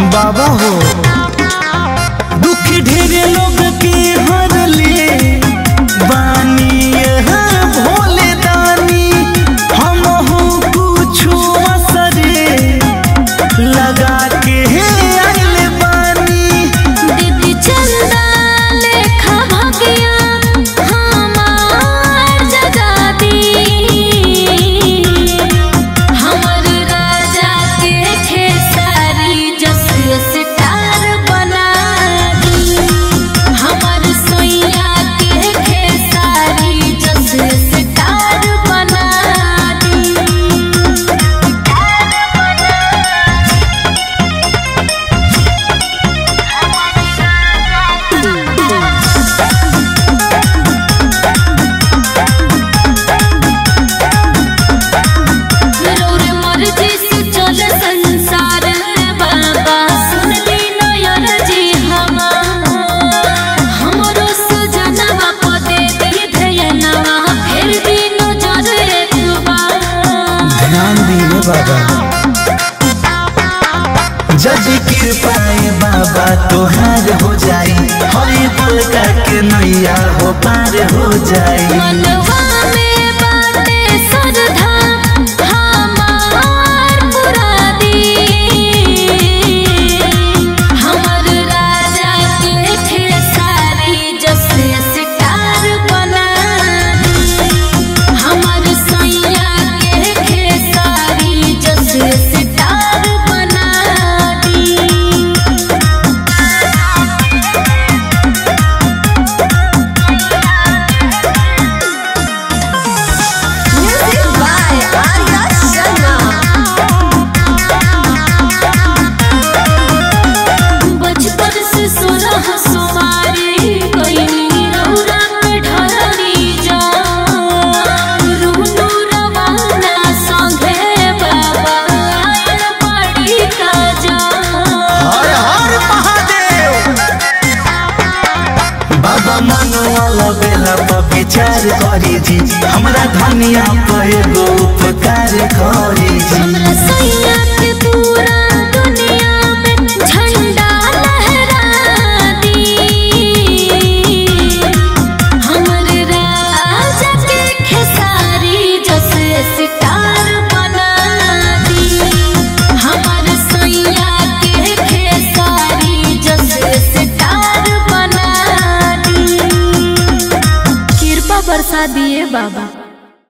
बाबा हो दुख ढेरे लोग के हरले बानी यहाँ भोले दानी हम हो कुछो असरे लगा के आइल बानी दीदी चंदा लेखा भगिया हमार जगा दी हमर राजा के खेसारी जस स्टार बना दी हमर सोइया के खेसारी जस स्टार बना दी रौर मर्जी से चल संसार बाबा सुन ली नयन जी हमार हमरो सुजनवा पदे दे धयनवा फेर दी नजर एक बार ध्यान दिए बाबा जज कृपाए बाबा तोहार हो जाई हरी बोल के नैया हो पार हो जाई मनवा में बाटे श्रद्धा हमार पुरा दी हमर राजा के खेसारी जस स्टार बना दी हमर सैया के खेसारी जस स्टार बना दी Music by Arya Sharma. बचपन से सोलह सुमारी कईनी रौरा पे ढलनी जा रुनु रवाना संगे बाबा आयल पड़ी का जा हर हर महादेव बाबा मनवाला बेला पर विचार करी जी हमरा धनिया पर एगो उपकार करी जी हमरा सैया के पूरा दुनिया में झंडा लहरा दी हमर राजा के खेसारी जस स्टार बना दी हमर सैया के खेसारी जस स्टार बना दी कृपा बरसा दिए बाबा